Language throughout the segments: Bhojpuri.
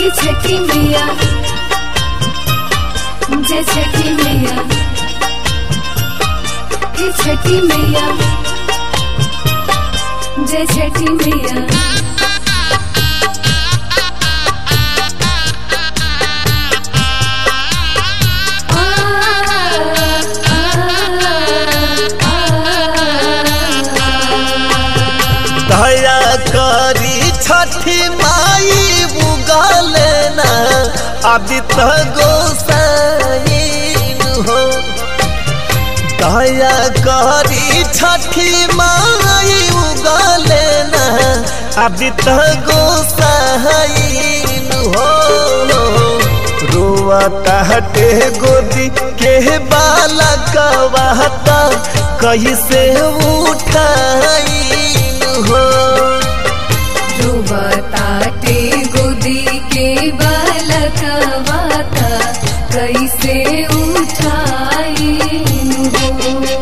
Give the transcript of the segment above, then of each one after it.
हे छठी मैया जय छठी मैया हे छठी मैया जय छठी मैया आ, दया करी छठी माई बुगले ना आदित्य गोसाइन हो दया करी छठी माई उगले ना आदित्य गोसाइन हो रोवता हटे गोदी के बाला कवाता कैसे उठाइन हो ध्रुवताटे गोदी के बालकवाता कैसे उठाई हो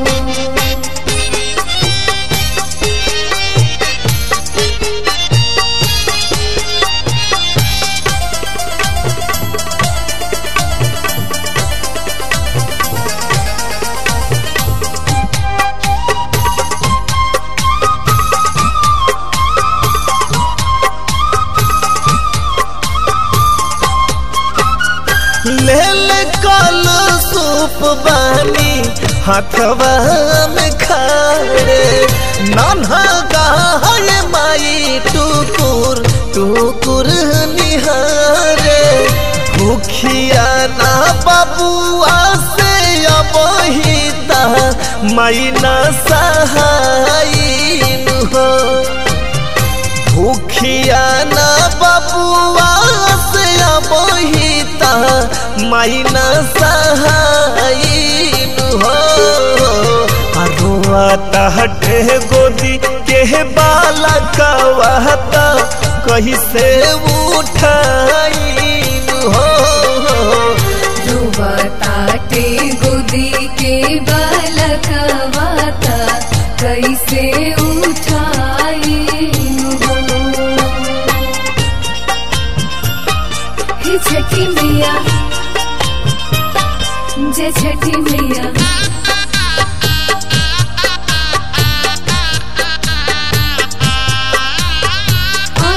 लेल कल सूप बानी हाथवा में खाड़े नन्हा गाय माई टुकुर टुकुर निहारे भूखिया ना बबुआ से अबहिता माई ना सहाइन हो भूखिया ना बबुआ से बहिता माइना सहाइन हो अरुआता हटे गोदी के बाला कवाता कैसे उठाइन हो ध्रुवताटे गोदी के बालकवाता कैसे उठाई हो हे छठी मैया जय छठी मैया आ,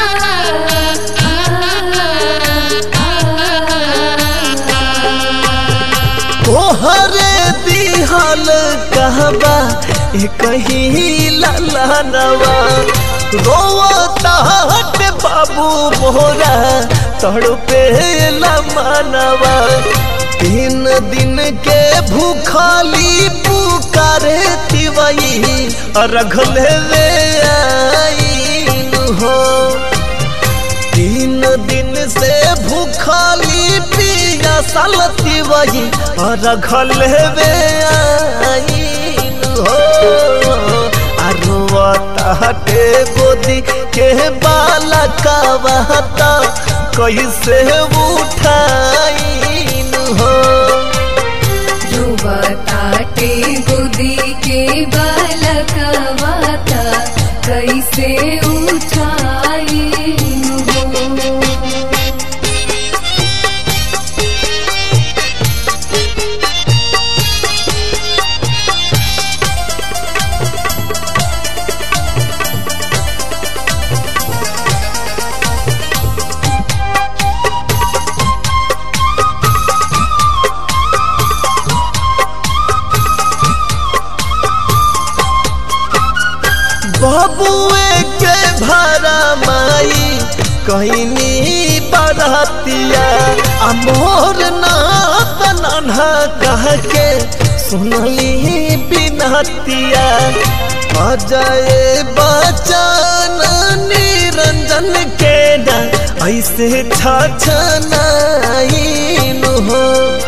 तोहरे दिहल कहबा ए कहीं ललनवा रोवता हट बाबू मोरा तड़पे मनवा तीन दिन के भूखली पुकारे तिवई रघले वे आईन हो तीन दिन से भूखली पिया सलती वही और घल वे आईन हो अरुआता हटे गोदी के बाला कवाता कैसे उठाइन हो ध्रुवताटे गोदी के बालकवाता कैसे उठाई हो बबुए के भरा माई कहनी बरतिया आ मोर नाथ नन्हा कह के सुनली बिनतिया अजय बचन निरंजन के ना ऐसे छछनाइन हो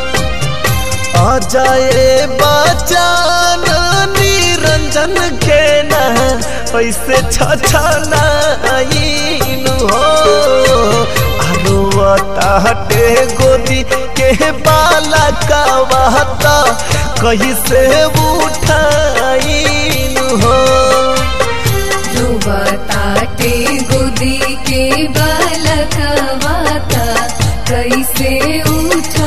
अजय बचन निरंजन के ना ऐसे छछनाइन हो आरुआता हटे गोदी के बाला कवाता कैसे उठाइन हो ध्रुवताटे गोदी के बालकवाता कैसे उठाई